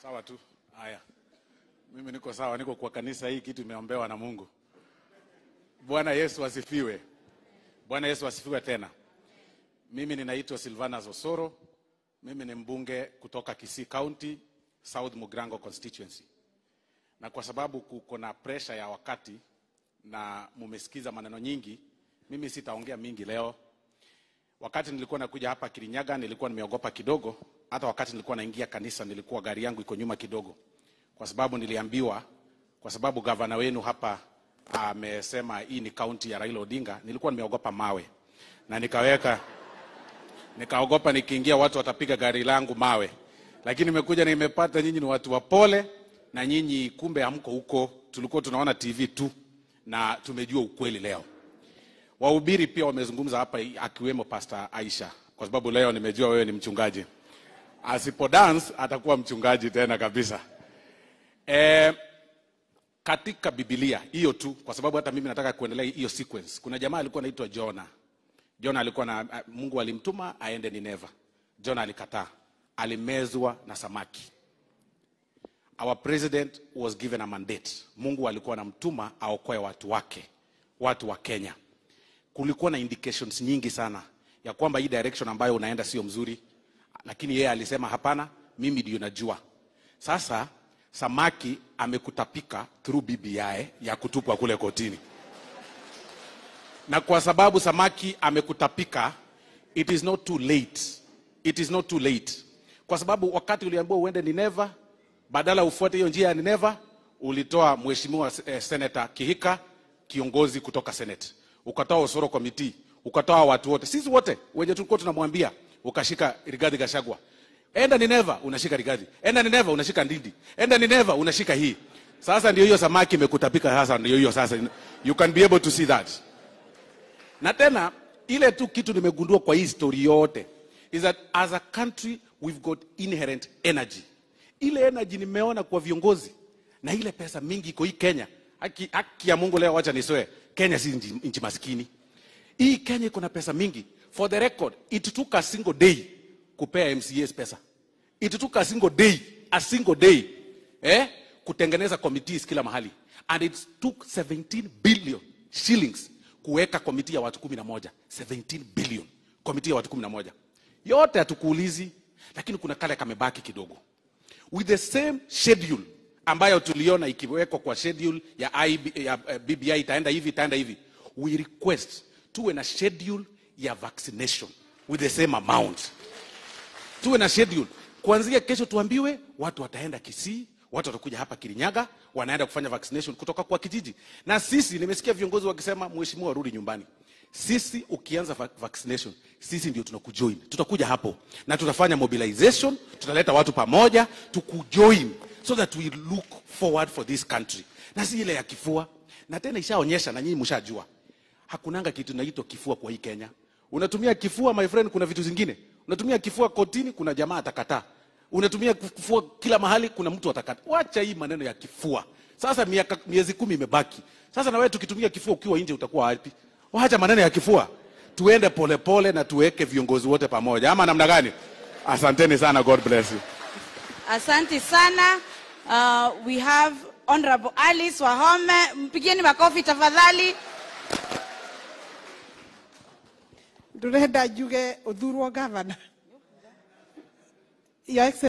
Sawa tu. Haya, mimi niko sawa, niko kwa kanisa hii, kitu imeombewa na Mungu. Bwana Yesu asifiwe. Bwana Yesu asifiwe tena. Mimi ninaitwa Silvanus Osoro. Mimi ni mbunge kutoka Kisii County, South Mugrango constituency, na kwa sababu kuko na pressure ya wakati na mumesikiza maneno nyingi, mimi sitaongea mingi leo. Wakati nilikuwa nakuja hapa Kirinyaga nilikuwa nimeogopa kidogo. Hata wakati nilikuwa naingia kanisa nilikuwa gari yangu iko nyuma kidogo, kwa sababu niliambiwa, kwa sababu gavana wenu hapa amesema hii ni kaunti ya Raila Odinga. Nilikuwa nimeogopa mawe na nikaweka nikaogopa nikiingia watu watapiga gari langu mawe, lakini nimekuja nimepata nyinyi ni watu wapole, na nyinyi kumbe hamko huko. Tulikuwa tunaona TV tu na tumejua ukweli leo. Wahubiri pia wamezungumza hapa, akiwemo Pastor Aisha, kwa sababu leo nimejua wewe ni mchungaji. Asipo dance atakuwa mchungaji tena kabisa. E, katika Biblia hiyo tu, kwa sababu hata mimi nataka kuendelea hiyo sequence. Kuna jamaa alikuwa anaitwa Jona. Jona alikuwa na Mungu alimtuma aende Nineva. Jona alikataa, alimezwa na samaki. Our president was given a mandate. Mungu alikuwa anamtuma aokoe watu wake, watu wa Kenya. Kulikuwa na indications nyingi sana ya kwamba hii direction ambayo unaenda sio mzuri, lakini yeye alisema hapana, mimi ndio najua. Sasa samaki amekutapika through BBI ya kutupwa kule kotini na kwa sababu samaki amekutapika, it is not too late, it is not too late, kwa sababu wakati uliambiwa uende Nineva, badala ufuate hiyo njia ya Nineva, ulitoa mheshimiwa eh, Senator Kihika, kiongozi kutoka Senate, ukatoa Osoro Committee, ukatoa watu wote, sisi wote wenye tulikuwa tunamwambia, ukashika Rigathi Gachagua, enda Nineva, unashika Rigathi, enda Nineva, unashika Ndindi, enda Nineva, unashika hii. Sasa ndio hiyo samaki imekutapika, sasa ndio hiyo sasa, you can be able to see that na tena ile tu kitu nimegundua kwa hii story yote is that as a country we've got inherent energy. Ile energy nimeona kwa viongozi na ile pesa mingi iko hii Kenya. Haki, haki ya Mungu leo, wacha nisoe, Kenya si nchi, nchi maskini. Hii Kenya iko na pesa mingi. For the record, it took a single day kupea MCAs pesa. It took a single day, a single day eh, kutengeneza committees kila mahali and it took 17 billion shillings kuweka komiti ya watu kumi na moja 17 billion komiti ya watu kumi na moja yote hatukuulizi, lakini kuna kale kamebaki kidogo, with the same schedule ambayo tuliona ikiwekwa kwa schedule ya, IB, ya uh, BBI itaenda hivi itaenda hivi. We request tuwe na schedule ya vaccination with the same amount, tuwe na schedule kuanzia kesho, tuambiwe watu wataenda Kisii watu watakuja hapa Kirinyaga, wanaenda kufanya vaccination kutoka kwa kijiji. Na sisi nimesikia viongozi wakisema, mheshimiwa, rudi nyumbani. Sisi ukianza va vaccination, sisi ndio tunakujoin, tutakuja hapo na tutafanya mobilization, tutaleta watu pamoja, tukujoin so that we look forward for this country, na si ile ya kifua. Na tena ishaonyesha na nyinyi mshajua, hakunanga kitu inaitwa kifua kwa hii Kenya. Unatumia kifua my friend, kuna vitu zingine unatumia kifua kotini, kuna jamaa atakataa unatumia kifua kila mahali, kuna mtu atakata. Wacha hii maneno ya kifua. Sasa miaka miezi kumi imebaki. Sasa na wewe tukitumia kifua ukiwa nje utakuwa wapi? Wacha maneno ya kifua, tuende polepole pole na tuweke viongozi wote pamoja, ama namna gani? Asanteni sana, God bless you. Asante sana. Uh, we have Honorable Alice Wahome, mpigieni makofi tafadhali. ndurenda njuge uthurwo gavana Your Excellency